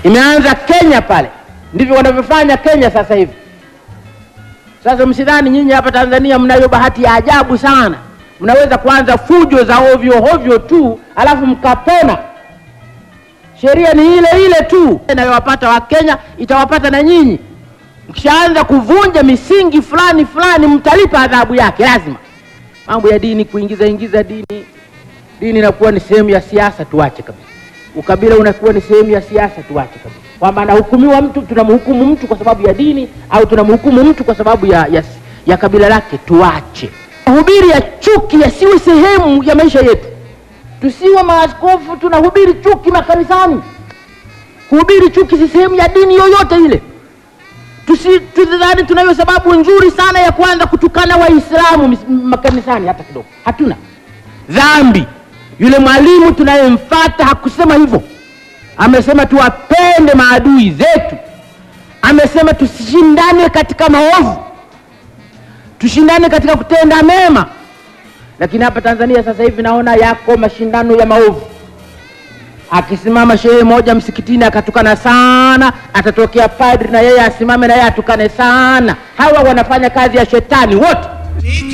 Imeanza Kenya pale, ndivyo wanavyofanya Kenya sasa hivi. Sasa msidhani nyinyi hapa Tanzania mnayo bahati ya ajabu sana, mnaweza kuanza fujo za ovyo ovyo tu alafu mkapona. Sheria ni ile ile tu inayowapata Wakenya itawapata na nyinyi. Mkishaanza kuvunja misingi fulani fulani, mtalipa adhabu yake lazima. Mambo ya dini, kuingiza ingiza dini, dini inakuwa ni sehemu ya siasa, tuache kabisa. Ukabila unakuwa ni sehemu ya siasa, tuache kabisa. Kwamba anahukumiwa mtu, tunamhukumu mtu kwa sababu ya dini au tunamhukumu mtu kwa sababu ya, ya, ya kabila lake, tuache. Mahubiri ya chuki yasiwe sehemu ya maisha yetu. Tusiwe maaskofu tunahubiri chuki makanisani. Kuhubiri chuki si sehemu ya dini yoyote ile. Tusi- Tusidhani tunayo sababu nzuri sana ya kuanza kutukana Waislamu mis- makanisani, hata kidogo. Hatuna dhambi. Yule mwalimu tunayemfata hakusema hivyo, amesema tuwapende maadui zetu, amesema tusishindane katika maovu, tushindane katika kutenda mema. Lakini hapa Tanzania sasa hivi naona yako mashindano ya maovu. Akisimama shehe moja msikitini akatukana sana, atatokea padri na yeye asimame na yeye atukane sana. Hawa wanafanya kazi ya shetani wote.